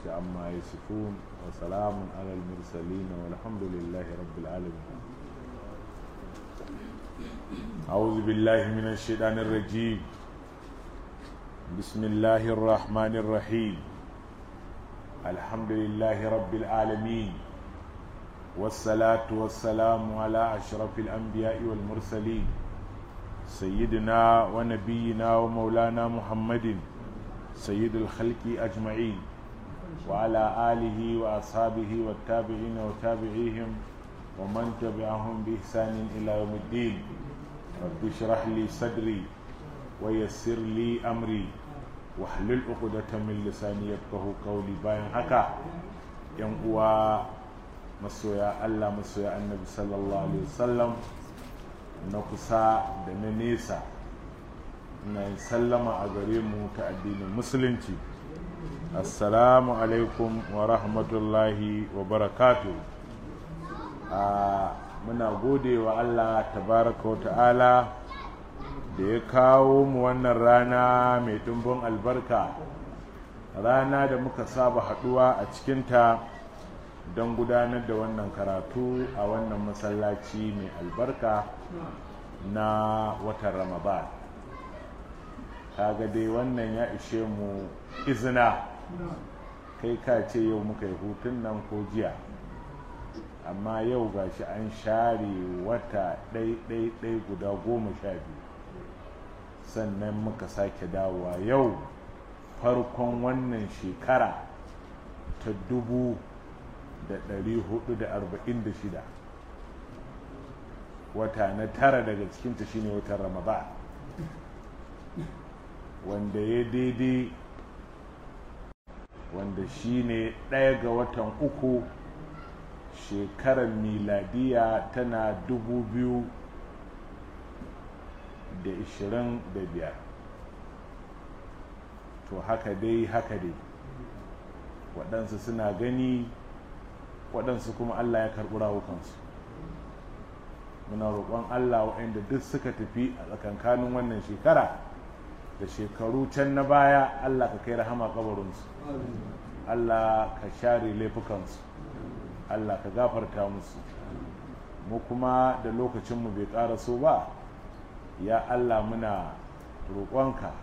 عما يصفون وسلام على المرسلين والحمد لله رب العالمين أعوذ بالله من الشيطان الرجيم بسم الله الرحمن الرحيم الحمد لله رب العالمين والصلاة والسلام على أشرف الأنبياء والمرسلين سيدنا ونبينا ومولانا محمد سيد الخلق أجمعين وعلى آله وأصحابه والتابعين وتابعيهم ومن تبعهم بإحسان إلى يوم الدين رب اشرح لي صدري ويسر لي أمري واحلل عقدة من لساني يفقه قولي باين هكا yan uwa masoya Allah masoya annabi sallallahu alaihi wasallam na kusa da na nesa na sallama a gare mu ta addinin musulunci assalamu alaikum wa rahmatullahi wa barakatu muna gode wa allah tabaraka wa ta'ala da ya kawo mu wannan rana mai ɗumbin albarka rana da muka saba haɗuwa a cikinta don gudanar da wannan karatu a wannan masallaci mai albarka na watan ramadan kaga dai wannan ya ishe mu izina kai ka ce yau muka yi hutun nan ko jiya amma yau gashi an share wata ɗai-ɗai-ɗai guda goma sha biyu sannan muka sake dawowa yau farkon wannan shekara ta dubu da ɗari hudu da arba'in da shida wata na tara daga cikinta shine watan ramadan wanda ya daidai wanda shine ɗaya ga watan uku shekarar miladiya tana dubu biyu da ishirin da biyar to haka dai haka dai waɗansu suna gani waɗansu kuma allah ya karɓi rawukansu muna roƙon allah waɗanda duk suka tafi a tsakankanin wannan shekara da shekaru can na baya Allah ka kai rahama kabarinsu Allah ka share laifukansu Allah ka gafarta musu mu kuma da lokacinmu bai ƙara so ba ya Allah muna roƙonka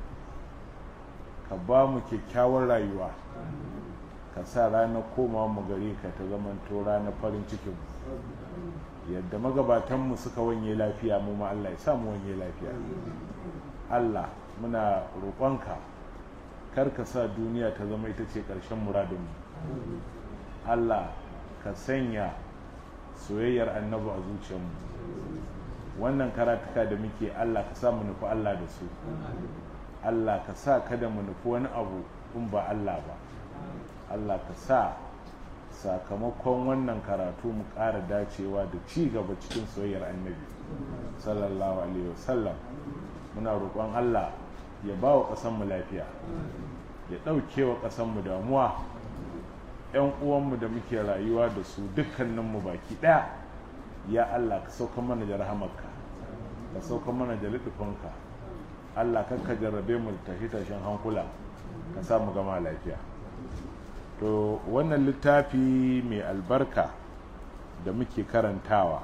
ka ba mu kyakkyawar rayuwa ka sa ranar komawa mu gare ka ta zamanto ranar farin cikin yadda magabatanmu suka wanye lafiya mu ma Allah ya sa mu wanye lafiya Allah muna roƙonka kar ka sa duniya ta zama ita ce ƙarshen muradinmu Allah ka sanya soyayyar annabu a zuciyarmu wannan karatuka da muke Allah ka sa mu nufi Allah da su Allah ka sa kada mu nufi wani abu in ba Allah ba Allah ka sa sakamakon wannan karatu mu ƙara dacewa da ci gaba cikin soyayyar annabi sallallahu alaihi wasallam muna roƙon Allah ya ba wa ƙasanmu lafiya ya ɗauke wa ƙasanmu damuwa 'yan uwanmu da muke rayuwa da su dukkaninmu baki ɗaya ya Allah ka sauka mana da rahamarka ka sauka mana da liɗufinka Allah kakka jarrabe mu tashi tashin hankula ka sa mu gama lafiya to wannan littafi mai albarka da muke karantawa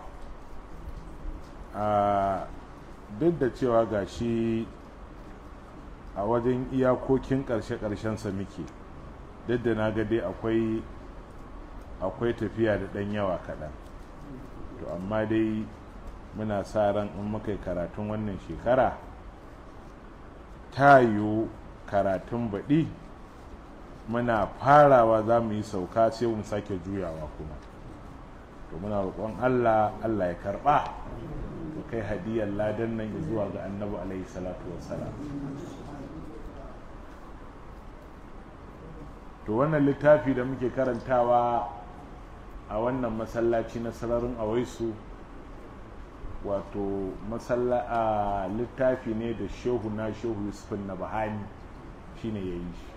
a duk da cewa ga shi a wajen iyakokin ƙarshe-ƙarshensa muke duk da na ga dai akwai akwai tafiya da ɗan yawa kaɗan to amma dai muna sa ran in muka yi karatun wannan shekara ta yiwu karatun baɗi muna farawa za mu yi sauka sai mu sake juyawa kuma to muna roƙon allah allah ya karɓa mu kai hadiyar ladan nan zuwa ga annabi alaihi salatu wassalam to wannan littafi da muke karantawa a wannan masallaci na sararin awaisu wato a littafi ne da shehu na shehu yusufin na bahani shine ya yi shi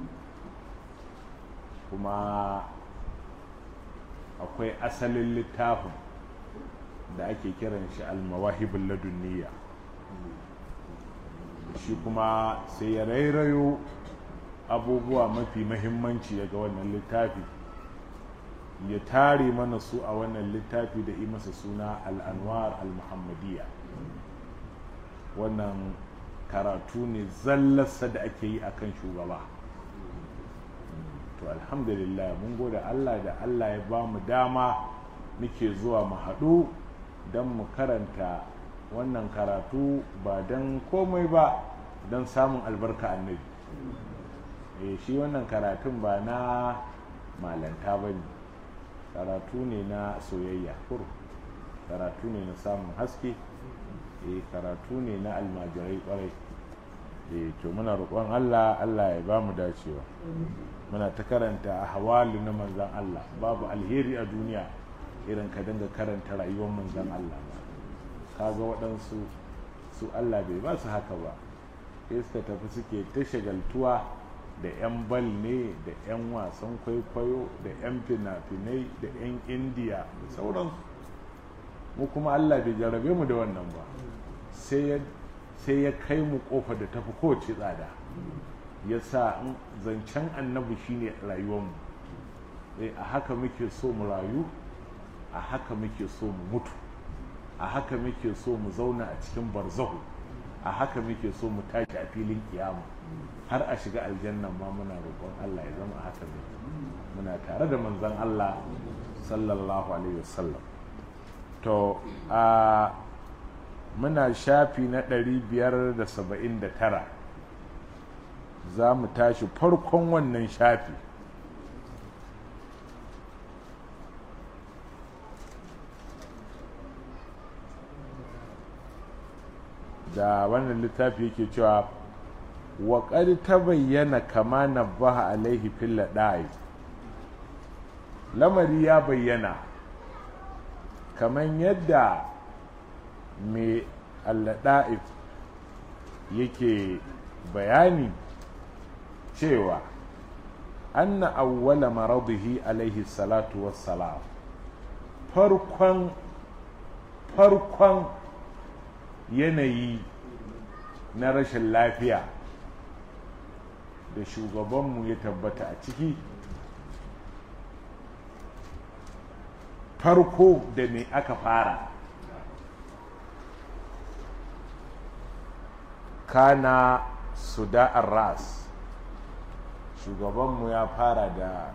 kuma akwai asalin littafin da ake kiran shi almawahibin ladunniya shi kuma sai ya rairayo abubuwa mafi mahimmanci daga wannan littafi ya tare mana su a wannan littafi da yi masa suna al'anwar al-muhammadiyya wannan karatu ne zallarsa da ake yi akan shugaba to alhamdulillah mun gode allah da allah ya ba mu dama muke zuwa mu haɗu don mu karanta wannan karatu ba don komai ba don samun albarka annabi e shi wannan karatun ba na malanta ba ne karatu ne na soyayya kur karatu ne na samun haske e karatu ne na almajirai kwarai e to muna roƙon allah allah ya ba mu dacewa muna ta karanta a hawali na manzan allah babu alheri a duniya irin ka dinga karanta rayuwar manzan allah ba kaga waɗansu su allah bai ba su haka ba sai suka tafi suke ta shagaltuwa da 'yan bal ne da 'yan wasan kwaikwayo da 'yan fina-finai da 'yan indiya da sauransu mu kuma allah bai jarabe mu da wannan ba sai ya kai mu kofa da tafi kowace tsada ya sa zancen annabi shine rayuwarmu a haka muke so mu rayu a haka muke so mu mutu a haka muke so mu zauna a cikin barzahu a haka muke so mu tashi a filin kiyama har a shiga aljannan ma muna roƙon Allah ya zama a haka ne muna tare da manzon Allah sallallahu alaihi wasallam to a muna shafi na 579 za mu tashi farkon wannan shafi da wannan littafi yake cewa wa ta bayyana kama na baha alaihi fil da'i lamari ya bayyana kamar yadda mai allada'if yake bayani cewa anna awwala maradihi alaihi salatu wassalam farkon farkon yanayi na rashin lafiya da shugabanmu ya tabbata a ciki farko da me aka fara kana suda'ar ras shugabanmu ya fara da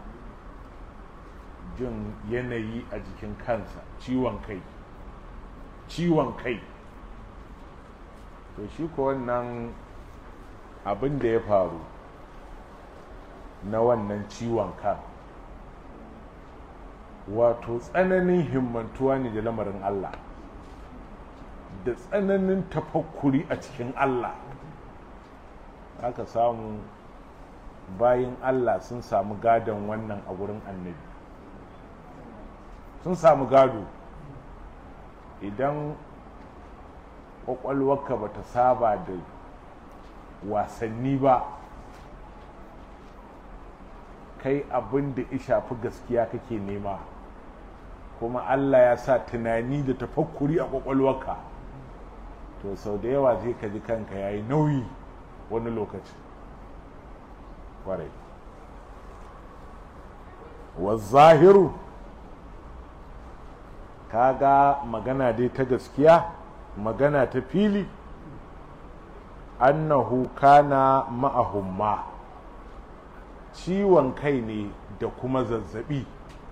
jin yanayi a jikin kansa ciwon kai ciwon kai to shi ko wannan abin da ya faru na wannan ciwon kan wato tsananin himmantuwa ne da lamarin Allah da tsananin tafakkuri a cikin Allah aka samu bayan Allah sun samu gadon wannan a wurin annabi sun samu gado idan kwakwalwarka ba ta saba da wasanni ba kai abin da ya shafi gaskiya kake nema kuma Allah ya sa tunani da tafakkuri a kwakwalwarka to sau da yawa zai ka ji kanka ya yi nauyi wani lokaci kwarai wa zahiru kaga magana dai ta gaskiya magana ta fili annahu kana ma'ahumma ciwon kai ne da kuma zazzabi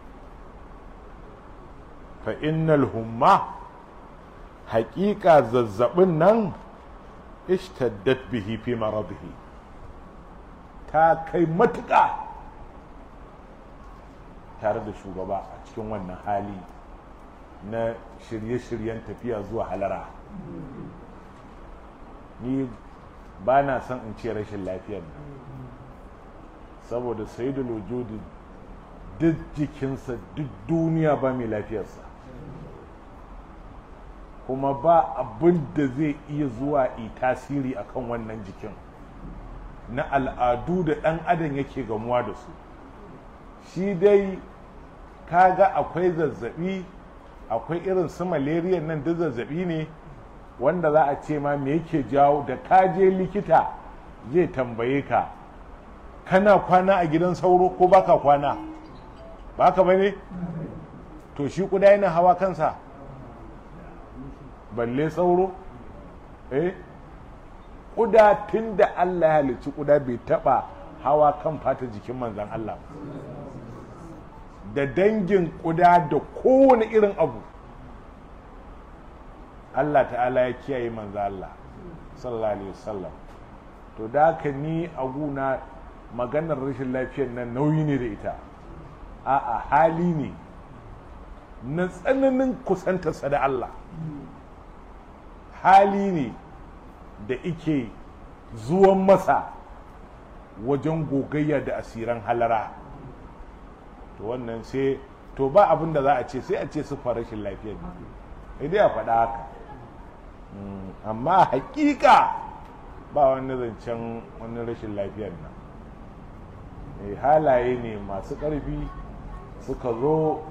fa innal humma haƙiƙa zazzabin nan ishtaddat bihi fi maradihi ta kai matuƙa tare da shugaba a cikin wannan hali na shirye-shiryen tafiya zuwa halara ni ba na son in ce rashin lafiyar nan saboda sayidul wujudi duk jikinsa duk duniya ba mai lafiyarsa kuma ba abin da zai iya zuwa yi tasiri akan wannan jikin na al'adu da ɗan adam yake gamuwa da su shi dai kaga akwai zazzabi akwai irin su malaria nan duk zazzabi ne wanda za a ce ma me yake jawo da ka je likita zai tambaye ka kana kwana a gidan sauro ko baka kwana ba ka bane to shi kuda yana hawa kansa balle sauro eh kuda tun da Allah ya halicci kuda bai taba hawa kan fata jikin manzan Allah da dangin kuda da kowane irin abu Allah ta'ala ya kiyaye manzan Allah sallallahu alaihi wasallam to da haka ni a guna maganar rashin lafiyar nan nauyi ne da ita a'a hali ne na tsananin kusantarsa da Allah hali ne da ike zuwan masa wajen gogayya da asiran halara to wannan sai to ba abin da za a ce sai a ce su rashin lafiyar ne dai a faɗa haka amma hakika ba wani zancen wani rashin lafiyar nan halaye ne masu ƙarfi suka zo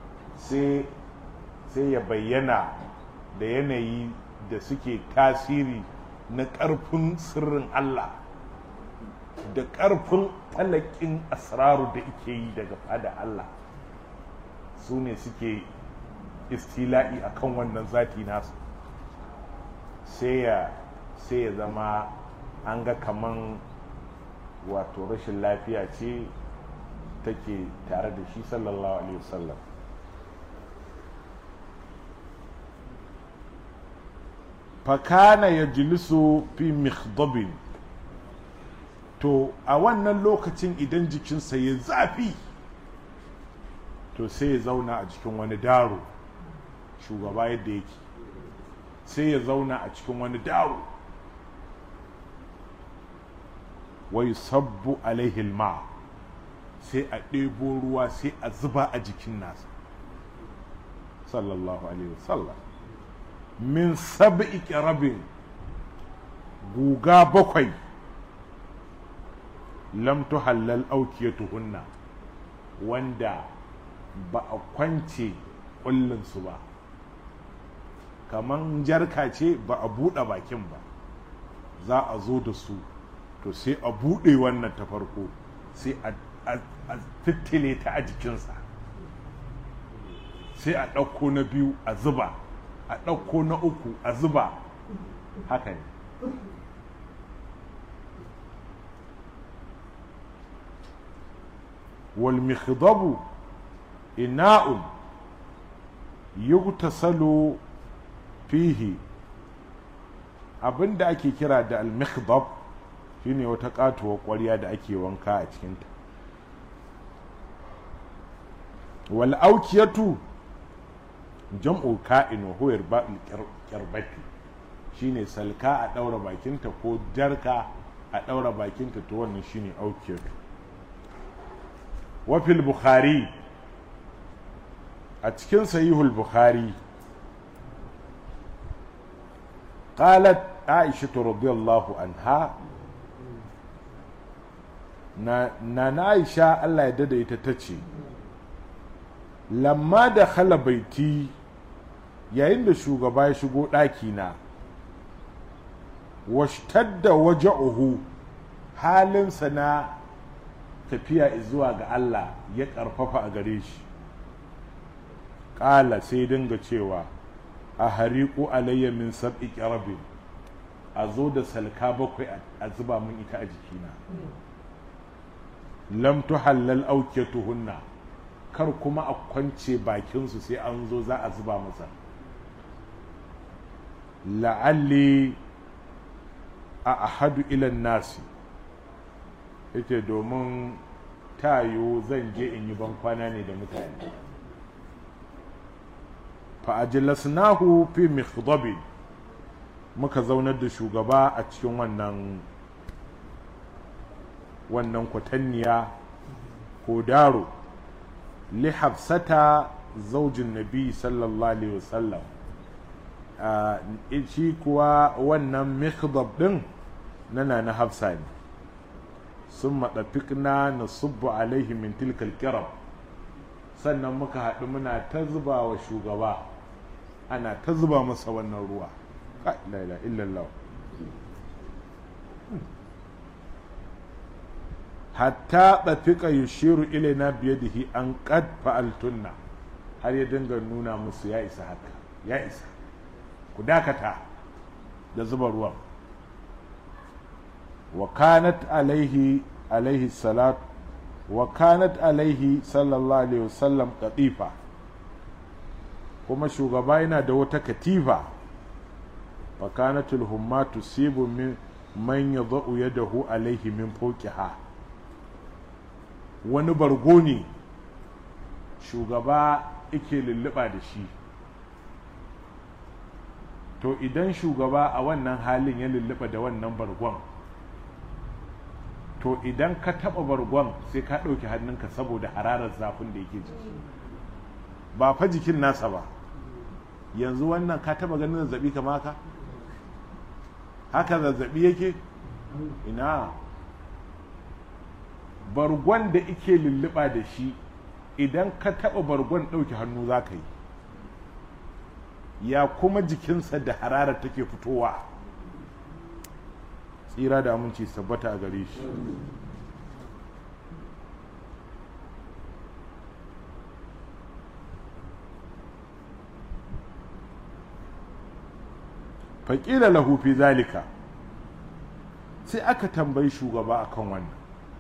sai ya bayyana da yanayi da suke tasiri na ƙarfin sirrin Allah da ƙarfin talakin asraru da ike yi daga fada Allah su ne suke istila'i a kan wannan zati nasu sai ya zama an ga kaman wato rashin lafiya ce take tare da shi sallallahu alaihi wasallam fakana ya jilisu fi mikhdabin to a wannan lokacin idan jikinsa ya zafi to sai ya zauna a cikin wani daro shugaba yadda yake sai ya zauna a cikin wani daro wai sabbu alaihil ma sai a ɗebo ruwa sai a zuba a jikin nasa sallallahu alaihi wasallam min sab'i rabin guga bakwai lam tuhallal aukiyatuhunna wanda ba a kwance su ba kaman jarka ce ba a buɗe bakin ba za a zo da su to sai a buɗe wannan ta farko sai a fittile ta a jikinsa sai a ɗauko na biyu a zuba a ɗauko na uku a zuba haka ne wal mikhdabu ina'un yugtasalu fihi abinda ake kira da al mikhdab shine wata katuwar ƙwarya da ake wanka a cikinta wal aukiyatu jam'u ka'in wa huwa irba'ul qirbati shine salka a daura bakinta ko jarka a daura bakinta to wannan shine aukiyatu wa fil bukhari a cikin sahihul bukhari qalat aisha radiyallahu anha na na aisha Allah ya dada ita tace lamma da khala baiti yayin da shugaba ya shigo ɗakina washtadda waja'uhu halinsa na tafiya zuwa ga Allah ya ƙarfafa a gare shi ƙala sai dinga cewa a hariƙu alayya min sab'i ƙarabin a zo da salka bakwai a zuba min ita a jikina lam tuhallal aukiyatuhunna kar kuma a kwance bakinsu sai an zo za a zuba masa la'alli a ahadu ilan nasi yake domin tayo zan je in yi bankwana ne da mutane fa'ajilasnahu fi mikhdabin muka zaunar da shugaba a cikin wannan wannan kwatanniya ko daro li hafsata zaujin nabi sallallahu alaihi wasallam shi kuwa wannan mikhdab din nana na hafsa ne sun maɗafikna na subbu alaihi min tilkal kirab sannan muka haɗu muna ta zuba wa shugaba ana ta zuba masa wannan ruwa la ilaha illallah hatta ɗafiƙa yushiru ilaina biyadihi an qad fa'altunna har ya dinga nuna musu ya isa haka ya isa ku dakata da zuba ruwan wa kanat alaihi alaihi salat wa kanat alaihi sallallahu alaihi wasallam katifa kuma shugaba yana da wata katifa fa kanatul humma tusibu min man yadau yadahu alaihi min fawqiha wani bargo ne shugaba yake lulluɓa da shi to idan shugaba a wannan halin ya lulluɓa da wannan bargon to idan ka taɓa bargon sai ka ɗauki hannunka saboda hararar zafin da yake jiki ba fa jikin nasa ba yanzu wannan ka taɓa ganin zazzaɓi kama haka haka zazzaɓi yake ina bargon da ike lulluɓa da shi idan ka taɓa bargon ɗauki hannu za ka yi ya kuma jikinsa da hararar take fitowa tsira da aminci sabbata a gare shi faƙila lahu fi zalika sai aka tambayi shugaba akan wannan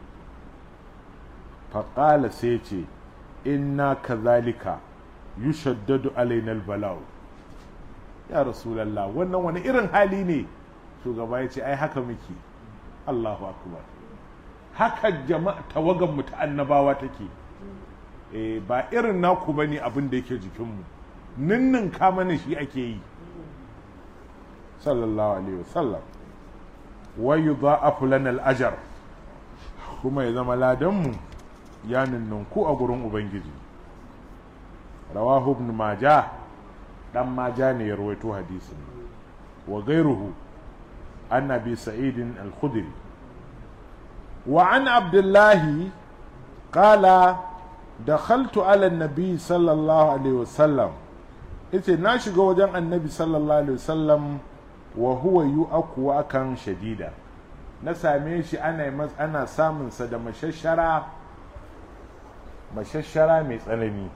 faƙala sai ce inna kazalika yushaddadu alainal bala'u ya rasulallah wannan wani irin hali ne shugaba ya ce ai haka muke allahu akbar haka jama'a tawagan mu ta annabawa take eh ba irin naku bane abin da yake jikinmu ninnin ka mana shi ake yi sallallahu alaihi wasallam wa yudha'afu lana al-ajr kuma ya zama ladanmu ya ninninku a gurin ubangiji rawahu ibn majah dan maja ne ya rawaito hadisin wa gairuhu an abi sa'id al-khudri wa an abdullahi qala dakhaltu ala an-nabi sallallahu alaihi wasallam yace na shiga wajen annabi sallallahu alaihi wasallam wa huwa yu'aku akan shadida na same shi ana ana samun sa da mashashara mashashara mai tsanani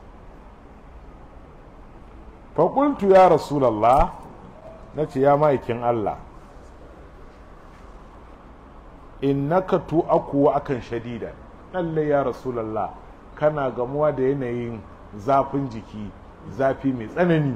faƙultu ya rasulallah na ce ya ma'aikin Allah innaka tu akuwa akan shadida lalle ya rasulallah kana gamuwa da yanayin zafin jiki zafi mai tsanani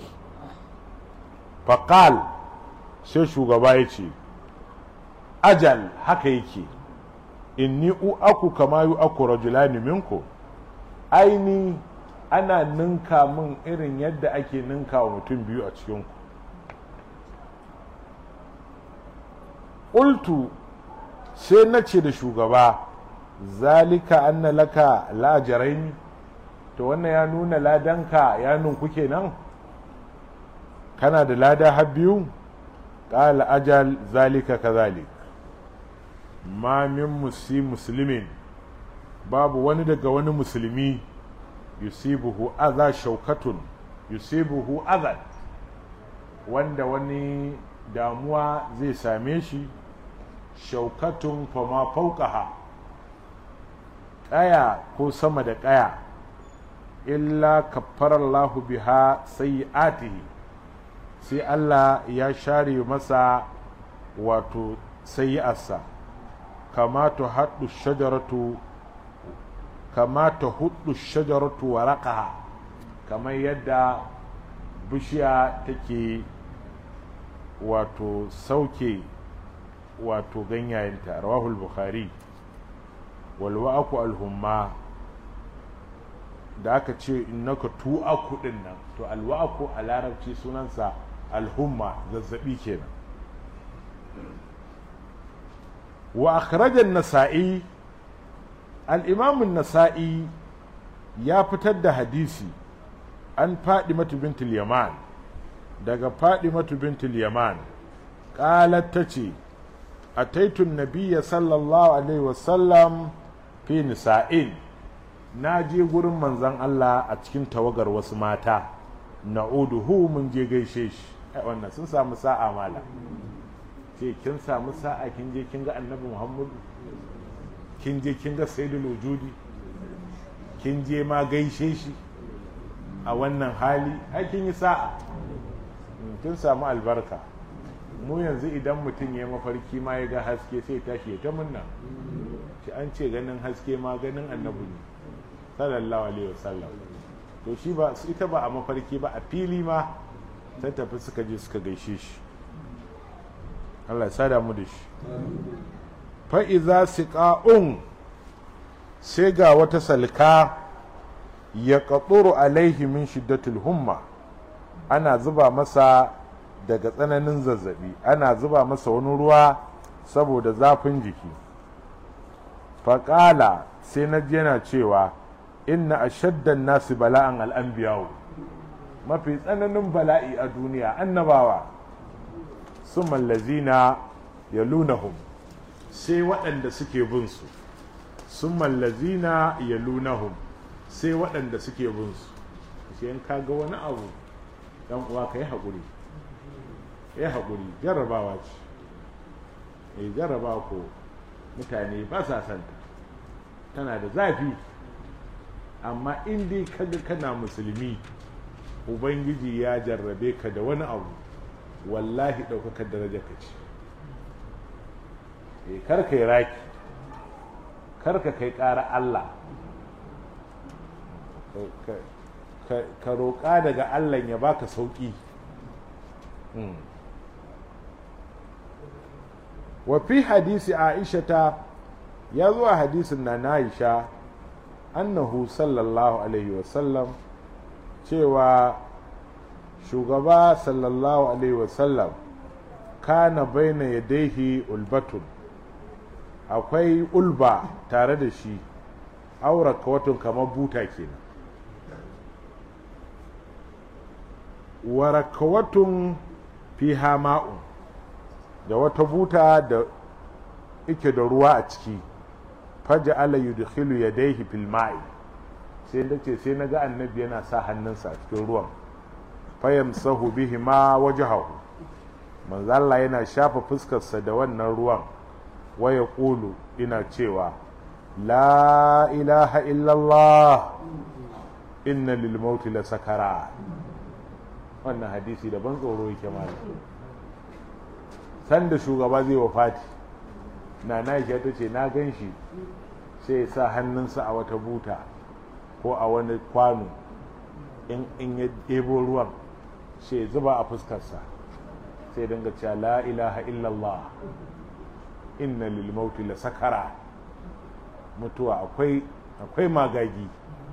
faƙal sai shugaba ya ce ajal haka yake inni u aku kama yu aku rajulani minku aini ana ninka min irin yadda ake ninka wa mutum biyu a cikinku ƙultu sai na ce da shugaba zalika anna laka lajaraini to wannan ya nuna ladanka ya nunku kenan kana da lada har biyu ƙala ajal zalika kazalik ma min musi musulmin babu wani daga wani musulmi yusibuhu adha shaukatun yusibuhu adha wanda wani damuwa zai same shi shaukatun fama fauqaha ƙaya ko sama da ƙaya illa kaffarallahu biha sayyi'atihi sai Allah ya share masa wato sayyi'arsa kama ta haɗu shajaratu kama ta hudu shajaratu waraqaha kamar yadda bishiya take wato sauke wato ganyayenta rawahul bukhari wal wa'aku alhumma da aka ce innaka tu'aku din nan to alwa'aku a larabci sunansa alhumma zazzabi kenan wa akhraja an-nasa'i al-imam an-nasa'i ya fitar da hadisi an faɗi matu bintul yaman daga faɗi matu bintul yaman ƙalar ta ce a taitun nabiya sallallahu alaihi wasallam fi nisa'in na je gurin manzan Allah a cikin tawagar wasu mata na'uduhu mun je gaishe shi wannan sun samu sa'a mala ce kin samu sa'a kin je kin ga annabi muhammadu kin je kin ga sayyidul wujudi kin je ma gaishe shi a wannan hali ai kin yi sa'a kin samu albarka mu yanzu idan mutum ya mafarki ma ya ga haske sai tashi ya ta munna shi an ce ganin haske ma ganin annabi ne sallallahu alaihi wasallam to shi ba ita ba a mafarki ba a fili ma ta tafi suka je suka gaishe shi Allah ya sada mu da shi fa iza siqa'un sai ga wata salka ya qatsuru alaihi min shiddatil humma ana zuba masa daga tsananin zazzabi ana zuba masa wani ruwa saboda zafin jiki faƙala sai na yana cewa inna ashaddan nasu bala'an al'anbiyawo mafi tsananin bala'i a duniya annabawa su mallazina ya lunahum sai waɗanda suke bin su sun mallazina ya lunahum sai waɗanda suke bin su sai in kaga wani abu dan uwa ka yi haƙuri ya haƙuri jarrabawa ce mai jarraba ko mutane ba sa santa tana da zafi amma in dai kaga kana musulmi ubangiji ya jarrabe ka da wani abu wallahi ɗaukakar daraja ka ce e karka yi raki karka kai ƙara Allah ka roƙa daga Allah ya baka sauƙi wa fi hadisi aisha ya zuwa hadisin na na aisha annahu sallallahu alaihi wasallam cewa shugaba sallallahu alaihi wasallam kana baina yadaihi ulbatun akwai ulba tare da shi aura kawatun kamar buta kenan warakawatun fiha ma'un da wata buta da ike da ruwa a ciki faja ala yudkhilu yadayhi fil ma'i sai da ce sai naga annabi yana sa hannunsa a cikin ruwan fayamsahu bihi ma wajhahu manzo Allah yana shafa fuskarsa da wannan ruwan waya qulu ina cewa la ilaha illallah inna lil mauti la sakara wannan hadisi da ban tsoro yake malam sanda shugaba zai wafati na na ta ce na gan shi sai ya sa hannunsa a wata buta ko a wani kwano in ya ɗebo ruwan sai ya zuba a fuskarsa sai dinga cewa la ilaha illallah inna lil mauti la sakara mutuwa akwai akwai magagi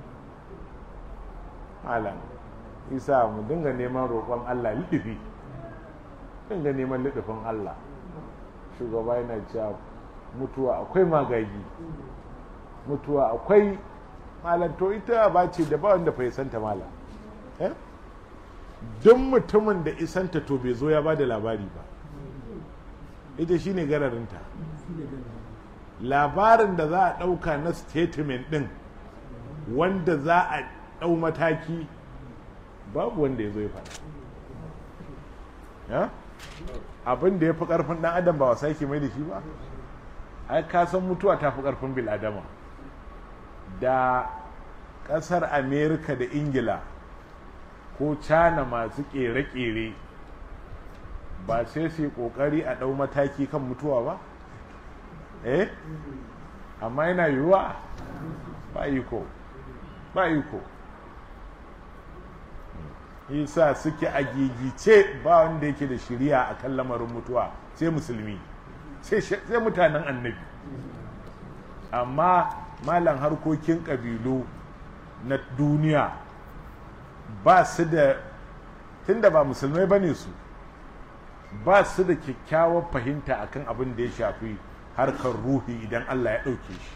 malam isa mu dinga neman roƙon Allah liɗifi dinga neman liɗifin Allah shugaba yana cewa mutuwa akwai magagi mutuwa akwai malam to ita ba ce da ba wanda fa santa malam duk mutumin da isanta to bai zo ya ba da labari ba ita shine gararinta labarin da za a ɗauka na statement ɗin wanda za a ɗau mataki babu wanda ya zo ya faɗa abin da ya fi ƙarfin ɗan adam ba wasa yake mai da shi ba ai ka san mutuwa ta fi ƙarfin bil adama da ƙasar amerika da ingila ko cana masu ƙere-ƙere ba sai su yi ƙoƙari a ɗau mataki kan mutuwa ba eh amma yana yiwuwa ba iko ba iko yasa suke a gigice ba wanda yake da shiriya a kan lamarin mutuwa sai musulmi sai mutanen annabi amma malam harkokin ƙabilu na duniya ba su da tunda ba musulmai ba ne su ba su da kyakkyawar fahimta akan abin da ya shafi harkar ruhi idan allah ya ɗauke shi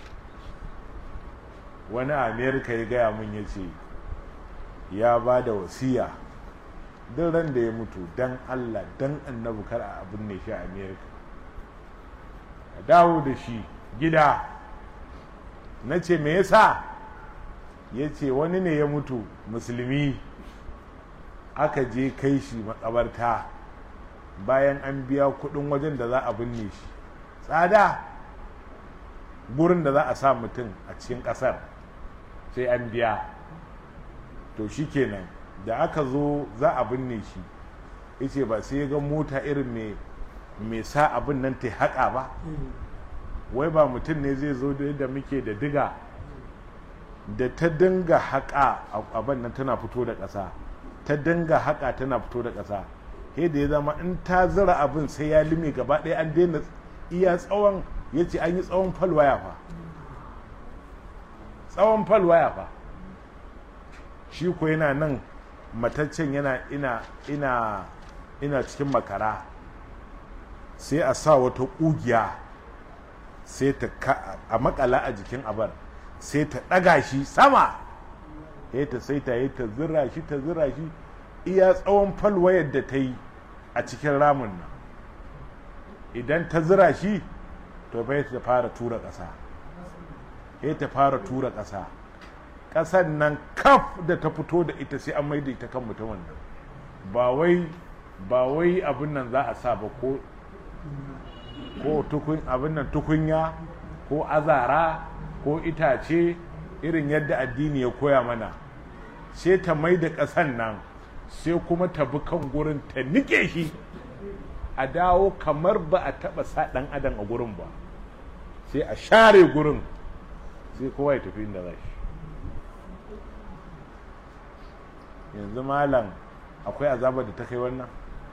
wani amerika ya gaya mun ya ce ya ba da wasiya duk ran da ya mutu dan allah dan annabi kar a abin ne shi a amerika a dawo da shi gida na ce me yasa ya ce wani ne ya mutu musulmi aka je kai shi makabarta bayan an biya kudin wajen da za a binne shi tsada gurin da za a sa mutum a cikin ƙasar sai an biya to shi kenan da aka zo za a binne shi yace ba sai ga mota irin mai sa abin nan ta haƙa ba wai ba mutum ne zai zo da muke da diga da ta dinga haƙa abin nan tana fito da ƙasa ta dinga haƙa tana fito da ƙasa sai da ya zama in ta zira abin sai ya lime gaba ɗaya an daina iya tsawon ya ce an yi tsawon falwaya fa tsawon falwaya fa shi ko yana nan mataccen yana ina ina ina cikin makara sai a sa wata ƙugiya sai ta a makala a jikin abar sai ta ɗaga shi sama ya ta sai ta yi ta zira shi ta zira shi iya tsawon falwayar da ta yi a cikin ramin nan idan ta zira shi to bai ta fara tura ƙasa ya ta fara tura ƙasa ƙasan nan kaf da ta fito da ita sai an maida ita kan mutumin nan ba wai ba wai abin nan za a sa ba ko ko tukun abin nan tukunya ko azara ko itace irin yadda addini ya koya mana sai ta mai da ƙasan nan sai kuma ta bi kan gurin ta nike shi a dawo kamar ba a taɓa sa ɗan adam a gurin ba sai a share gurin sai kowa ya tafi inda za shi yanzu malam akwai azabar da ta kai wannan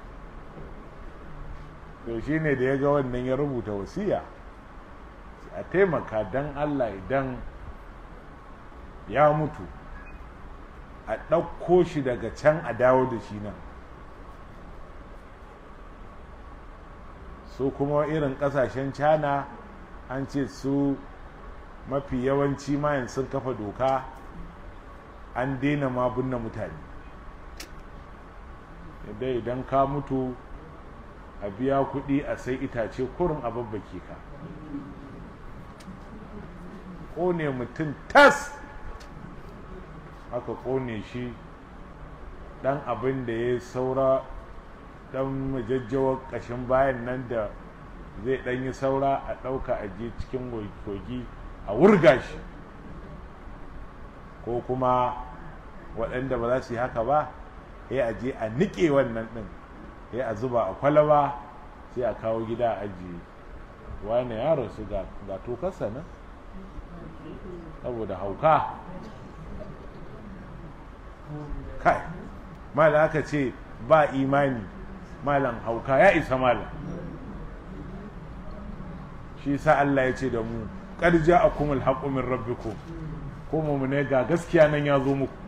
to shi ne da ya ga wannan ya rubuta wasiya a taimaka don allah idan ya mutu a ɗauko shi daga can a dawo da shi nan su kuma irin ƙasashen cana an ce su mafi yawanci mayan sun kafa doka an daina ma binne mutane yadda idan ka mutu a biya kuɗi a sai itace kurin a babbake ka ƙone mutum tas aka ƙone shi ɗan abin da ya saura ɗan majajjawar ƙashin bayan nan da zai ɗan yi saura a ɗauka a je cikin kogi a wurga shi ko kuma waɗanda ba za su yi haka ba ya a je a niƙe wannan ɗin ya a zuba a kwalaba sai a kawo gida a ajiye wani ya rasu ga tokarsa nan saboda hauka kai mala aka ce ba imani malam hauka ya isa malam shi sa Allah ya ce da mu ƙarja a kuma alhaƙu min rabbikum ko mu ne ga gaskiya nan ya zo muku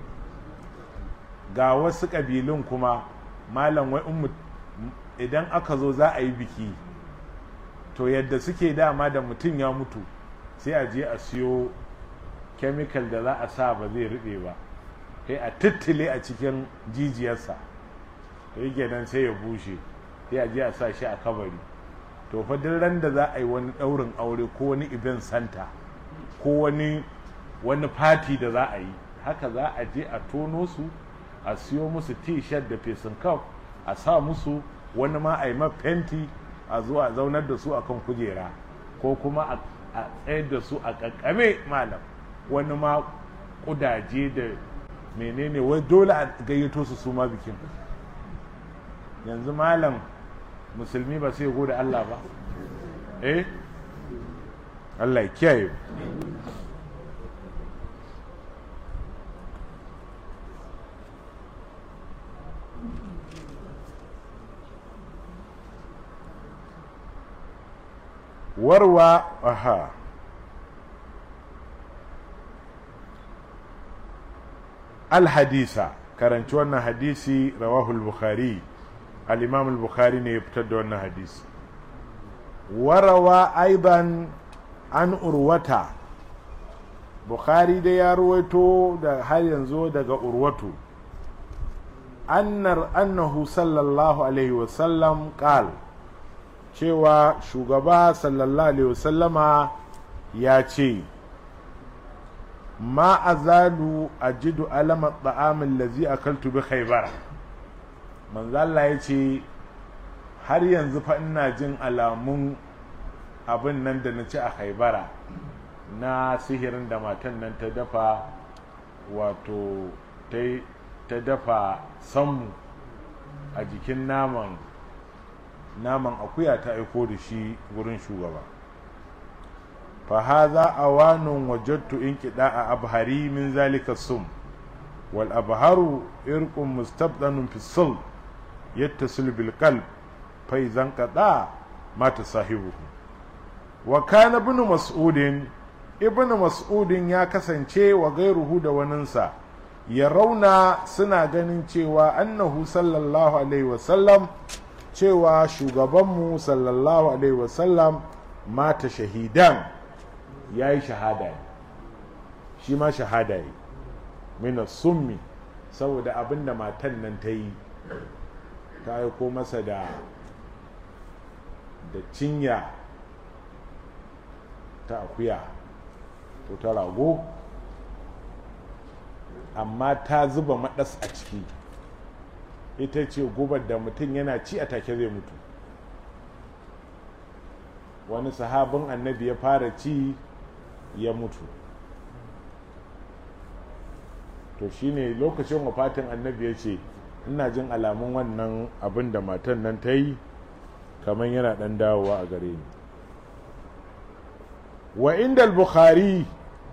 ga wasu ƙabilun kuma malam wai idan aka zo za a yi biki to yadda suke dama da mutum ya mutu sai a je a siyo kemikal da za a sa ba zai riɓe ba sai a tittile a cikin jijiyarsa to yake nan sai ya bushe sai a je a sa shi a kabari to fa duk ran da za a yi wani ɗaurin aure ko wani event center ko wani wani fati da za a yi haka za a je a tono su a siyo musu t-shirt da fesin kaf a sa musu wani ma a yi ma fenti a zuwa zaunar da su akan kujera ko kuma a tsayar da su a kakkame malam wani ma kudaje da menene wai dole a gayyato su su ma bikin yanzu malam musulmi ba sai gode Allah ba eh Allah ya kiyaye warwa aha alhadisa karanci wannan hadisi rawahul bukhari al-imam al-bukhari ne ya fitar da wannan hadisi warawa aiban an urwata bukhari da ya ruwaito da har yanzu daga urwatu annar annahu sallallahu alaihi wasallam qal cewa shugaba sallallahu alaihi wasallama ya ce ma azalu ajidu alama ta'amin lazi akaltu bi khaybar manzo Allah ya ce har yanzu fa ina jin alamun abin nan da na ci a haibara na sihirin da matan nan ta dafa wato ta dafa sammu a jikin naman naman akuya ta aiko da shi wurin shugaba fahaza awanun wajattu in kiɗa a abhari min zalika sum wal abharu irqun mustabdanun fi sul yattasil bil qalb fa idan qada mata sahibuhu wa kana ibn mas'udin ibn mas'udin ya kasance wa gairuhu da waninsa ya rauna suna ganin cewa annahu sallallahu alaihi wasallam cewa shugabanmu sallallahu alaihi wasallam mata shahidan ya yi shahada shi ma shahada yi mina summi saboda abinda matan nan ta yi ta aiko masa da da cinya ta akuya ko ta rago amma ta zuba maɗas a ciki ita ce gubar da mutum yana ci a take zai mutu wani sahabin annabi ya fara ci ya mutu to shine lokacin wafatin annabi ya ce ina jin alamun wannan abin da matan nan ta yi kamar yana ɗan dawowa a gare ni wa inda al-bukhari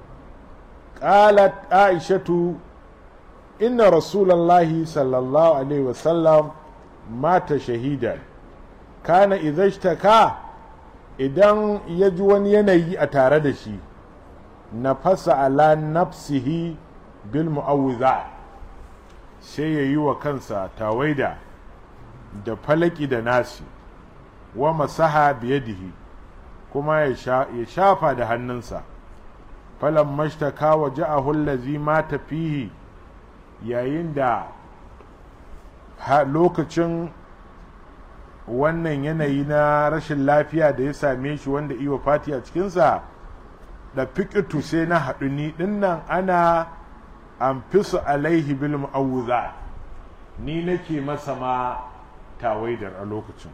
قالت عائشة إن رسول الله صلى الله عليه وسلم مات شهيدا كان إذا اشتكى idan ya ji wani yanayi a tare da shi na fasa ala nafsihi bil mu'awwiza sai ya yi wa kansa tawaida da falaki da nasi wa masaha biyadihi kuma ya shafa da hannunsa falan mashtaka wa ja'ahul lazi mata fihi yayin da lokacin wannan yanayi na rashin lafiya da ya same shi wanda iwa fati a cikinsa da fikitu sai na haɗu ni dinnan ana amfisu alaihi bil mu'awuza ni nake masa ma tawaidar a lokacin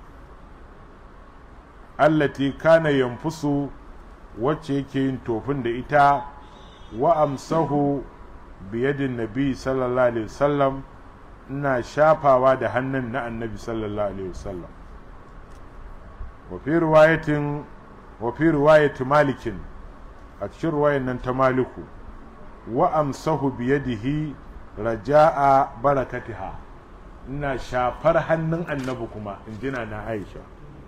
allati kana yanfusu wacce yake yin tofin da ita wa amsahu biyadin nabi sallallahu alaihi wasallam ina shafawa da hannun na annabi sallallahu alaihi wasallam wa fi riwayatin wa fi riwayati malikin a cikin riwayan nan ta maliku wa amsahu biyadihi raja'a barakatiha ina shafar hannun annabi kuma in jina na aisha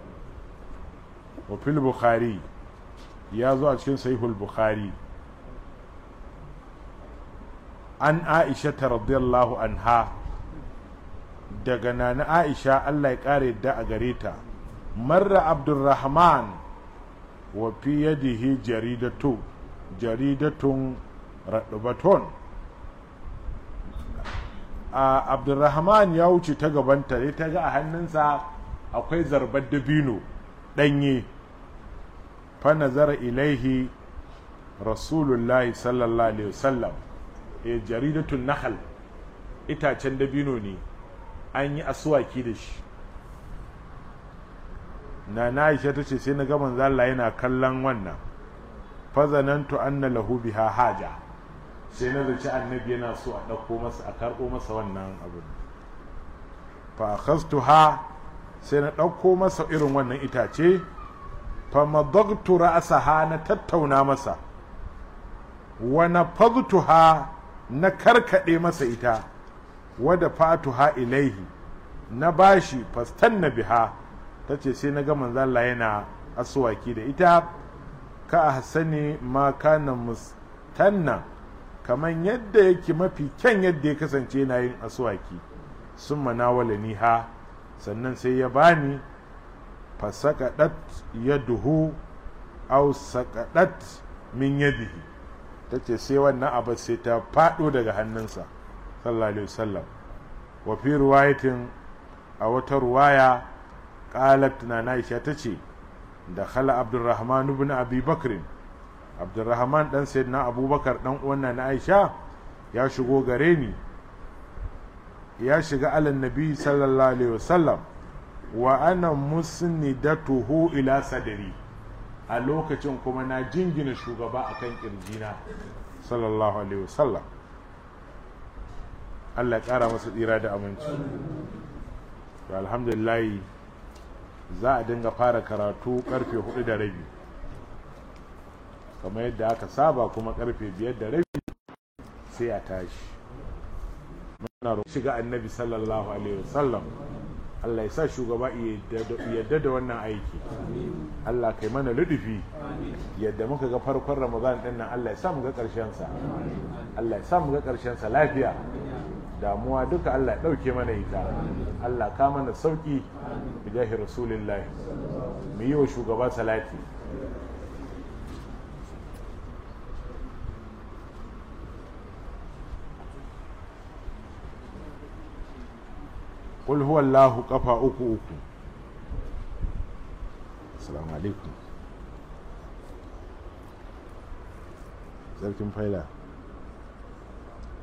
wa fil bukhari ya zo a cikin sahihul bukhari an aisha ta radiyallahu anha daga nana aisha allah ya kare yadda a gare ta marra abdurrahman wa fi yadihi jaridatu jaridatun raɗubaton a abdurrahman ya wuce ta gabanta sai ta ga a hannunsa akwai zarbar dabino ɗanye fa nazara ilaihi rasulullahi sallallahu alaihi wasallam e jaridatun nahal itacen dabino ne an yi asuwaki da shi na na aisha ta ce sai na ga manzo Allah yana kallon wannan fazanantu anna lahu biha haja sai na zaci annabi yana so a ɗauko masa a karɓo masa wannan abin fa akhastuha sai na ɗauko masa irin wannan itace fa madagtu ra'saha na tattauna masa wa nafadtuha na karkade masa ita wa dafatuha ilaihi na bashi fastanna biha tace sai na ga manzo Allah yana aswaki da ita ka ahsani ma kana mustanna kaman yadda yake mafi kyan yadda ya kasance yana yin aswaki sun manawala ni ha sannan sai ya bani fasakadat yaduhu aw sakadat min yadihi tace sai wannan abu sai ta fado daga hannunsa sallallahu alaihi wasallam wa fi riwayatin a wata ruwaya qalat na Aisha tace da khala Abdurrahman ibn Abi Bakr Abdurrahman dan sayyidina Abubakar dan uwan na Aisha ya shigo gare ni ya shiga alan nabi sallallahu alaihi wasallam wa ana musnidatuhu ila sadri a lokacin kuma na jingina shugaba a kan ƙirjina sallallahu alaihi wasallam Allah ya ƙara masa tsira da aminci to alhamdulillah za a dinga fara karatu karfe hudu da rabi kamar yadda aka saba kuma karfe biyar da rabi sai a tashi muna roƙon shiga annabi sallallahu alaihi wasallam Allah ya sa shugaba yadda da wannan aiki Allah kai mana ludufi yadda muka ga farkon Ramadan din nan Allah ya sa mu ga ƙarshen sa Allah ya sa mu ga ƙarshen sa lafiya damuwa duka Allah ya ɗauke mana ita Allah ka mana sauki bijahi rasulillahi mu yi wa shugaba salati قل هو الله قفا uku uku assalamu alaikum sarkin faila